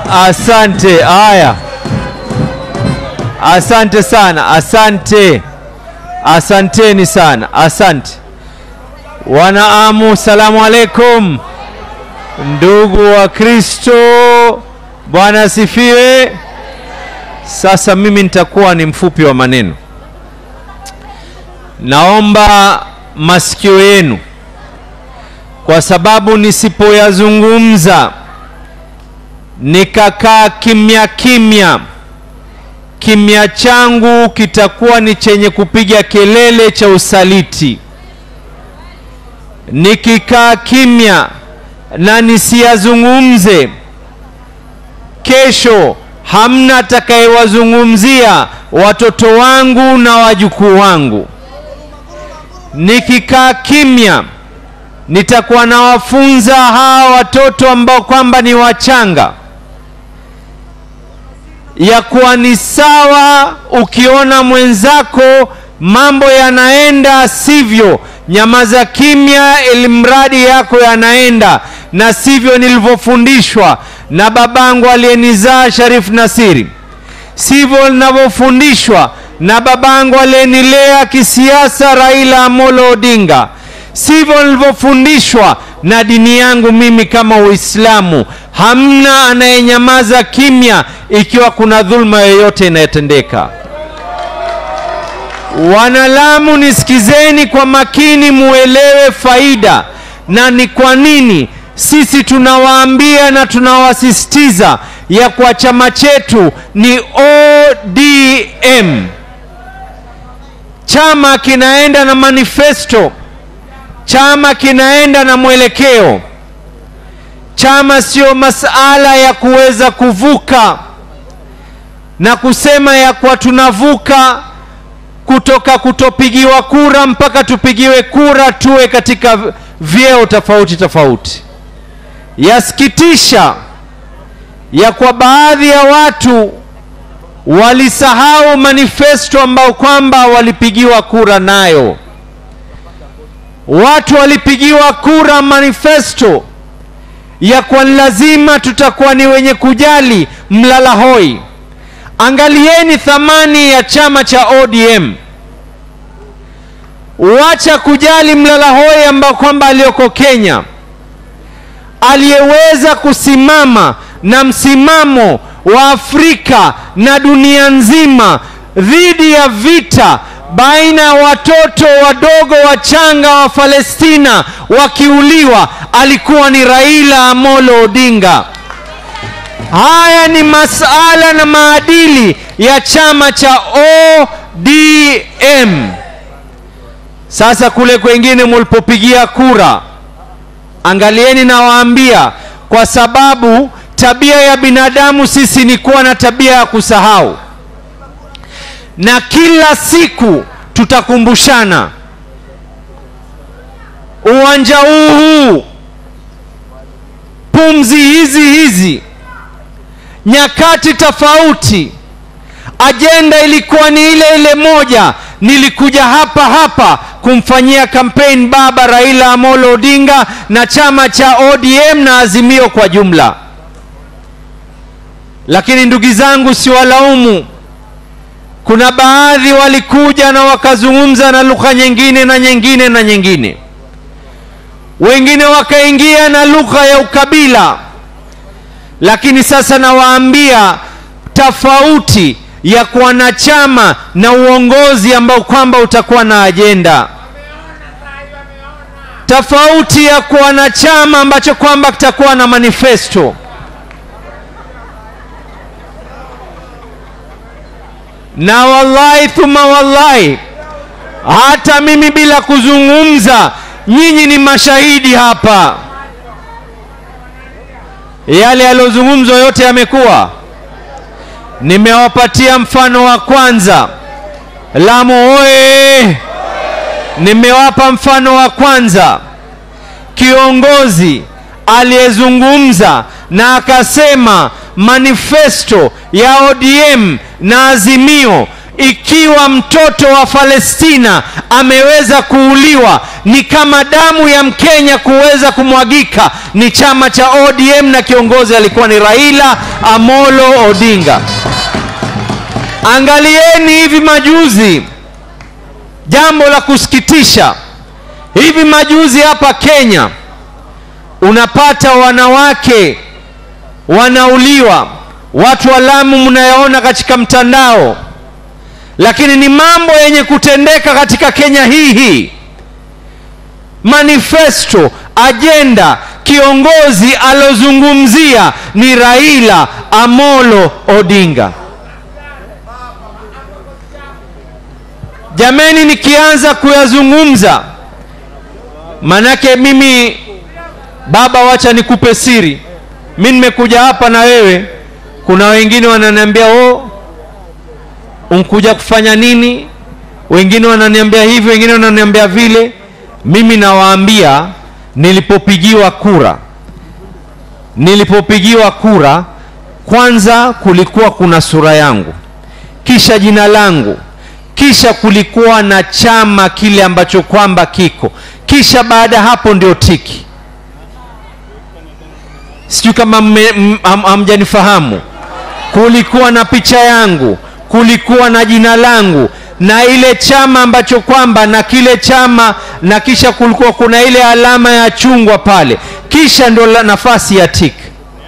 Asante. Haya, asante sana, asante, asanteni sana, asante wanaamu. Salamu alaikum, ndugu wa Kristo, Bwana asifiwe. Sasa mimi nitakuwa ni mfupi wa maneno, naomba masikio yenu, kwa sababu nisipoyazungumza nikakaa kimya kimya, kimya changu kitakuwa ni chenye kupiga kelele cha usaliti. Nikikaa kimya na nisiyazungumze, kesho hamna atakayewazungumzia watoto wangu na wajukuu wangu. Nikikaa kimya nitakuwa nawafunza hawa watoto ambao kwamba ni wachanga ya kuwa ni sawa ukiona mwenzako mambo yanaenda sivyo, nyamaza kimya, ili mradi yako yanaenda na sivyo nilivyofundishwa na babangu aliyenizaa Sharif Nasiri, sivyo ninavyofundishwa na babangu aliyenilea kisiasa Raila Amolo Odinga, sivyo nilivyofundishwa na dini yangu mimi kama Uislamu. Hamna anayenyamaza kimya ikiwa kuna dhulma yoyote inayotendeka. Wanalamu, nisikizeni kwa makini, muelewe faida na ni kwa nini sisi tunawaambia na tunawasisitiza ya kwa chama chetu ni ODM. Chama kinaenda na manifesto, chama kinaenda na mwelekeo. Chama sio masala ya kuweza kuvuka na kusema ya kwa tunavuka kutoka kutopigiwa kura mpaka tupigiwe kura tuwe katika vyeo tofauti tofauti. Yasikitisha ya kwa baadhi ya watu walisahau manifesto ambao kwamba walipigiwa kura nayo. Watu walipigiwa kura manifesto ya kwa lazima tutakuwa ni wenye kujali mlala hoi. Angalieni thamani ya chama cha ODM. Wacha kujali mlala hoi ambao kwamba aliyoko Kenya aliyeweza kusimama na msimamo wa Afrika na dunia nzima dhidi ya vita baina ya watoto wadogo wachanga wa Palestina wakiuliwa, alikuwa ni Raila Amolo Odinga. Haya ni masala na maadili ya chama cha ODM. Sasa kule kwengine mulipopigia kura, angalieni, nawaambia, kwa sababu tabia ya binadamu sisi ni kuwa na tabia ya kusahau, na kila siku tutakumbushana uwanja huu huu, pumzi hizi hizi nyakati tofauti, ajenda ilikuwa ni ile ile moja. Nilikuja hapa hapa kumfanyia kampeni baba Raila Amolo Odinga na chama cha ODM na Azimio kwa jumla. Lakini ndugu zangu, siwalaumu. Kuna baadhi walikuja na wakazungumza na lugha nyingine na nyingine na nyingine, wengine wakaingia na lugha ya ukabila lakini sasa nawaambia tofauti ya kuwa na chama na uongozi ambao kwamba utakuwa na ajenda tofauti ya kuwa na chama ambacho kwamba kitakuwa na manifesto. Na wallahi thumma wallahi, hata mimi bila kuzungumza, nyinyi ni mashahidi hapa yale yaliyozungumzwa yote yamekuwa. Nimewapatia mfano wa kwanza, Lamu oye! Nimewapa mfano wa kwanza, kiongozi aliyezungumza na akasema manifesto ya ODM na Azimio ikiwa mtoto wa Palestina ameweza kuuliwa, ni kama damu ya Mkenya kuweza kumwagika. Ni chama cha ODM na kiongozi alikuwa ni Raila Amolo Odinga. Angalieni hivi majuzi, jambo la kusikitisha, hivi majuzi hapa Kenya unapata wanawake wanauliwa, watu wa Lamu mnayaona katika mtandao, lakini ni mambo yenye kutendeka katika Kenya hii hii. Manifesto, ajenda, kiongozi alozungumzia ni Raila Amolo Odinga. Jameni, nikianza kuyazungumza, manake mimi baba, wacha nikupe siri. Mi nimekuja hapa na wewe, kuna wengine wananiambia oh, unkuja kufanya nini? Wengine wananiambia hivi, wengine wananiambia vile. Mimi nawaambia nilipopigiwa kura, nilipopigiwa kura, kwanza kulikuwa kuna sura yangu, kisha jina langu, kisha kulikuwa na chama kile ambacho kwamba kiko, kisha baada hapo ndio tiki. Sijui kama hamjanifahamu. Kulikuwa na picha yangu, kulikuwa na jina langu na ile chama ambacho kwamba na kile chama, na kisha kulikuwa kuna ile alama ya chungwa pale, kisha ndio la nafasi ya tik.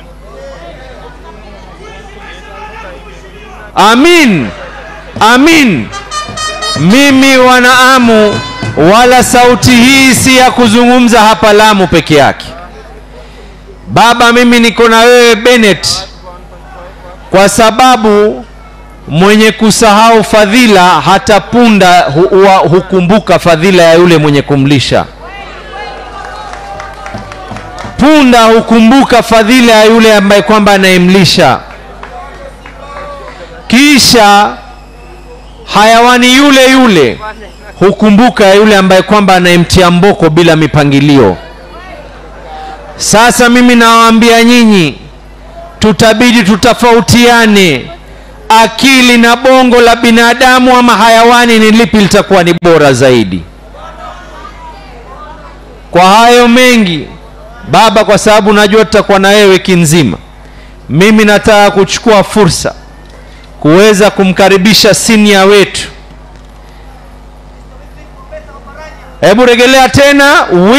Amin, amin. Mimi wanaamu, wala sauti hii si ya kuzungumza hapa Lamu peke yake. Baba, mimi niko na wewe Bennett, kwa sababu mwenye kusahau fadhila hata punda hu, hukumbuka fadhila ya yule mwenye kumlisha. Punda hukumbuka fadhila ya yule ambaye kwamba anayemlisha. Kisha hayawani yule yule hukumbuka yule ambaye kwamba anayemtia mboko bila mipangilio. Sasa mimi nawaambia nyinyi, tutabidi tutafautiane akili na bongo la binadamu ama hayawani, ni lipi litakuwa ni bora zaidi? Kwa hayo mengi baba, kwa sababu najua tutakuwa na wewe wiki nzima, mimi nataka kuchukua fursa kuweza kumkaribisha senior wetu. Hebu regelea tena.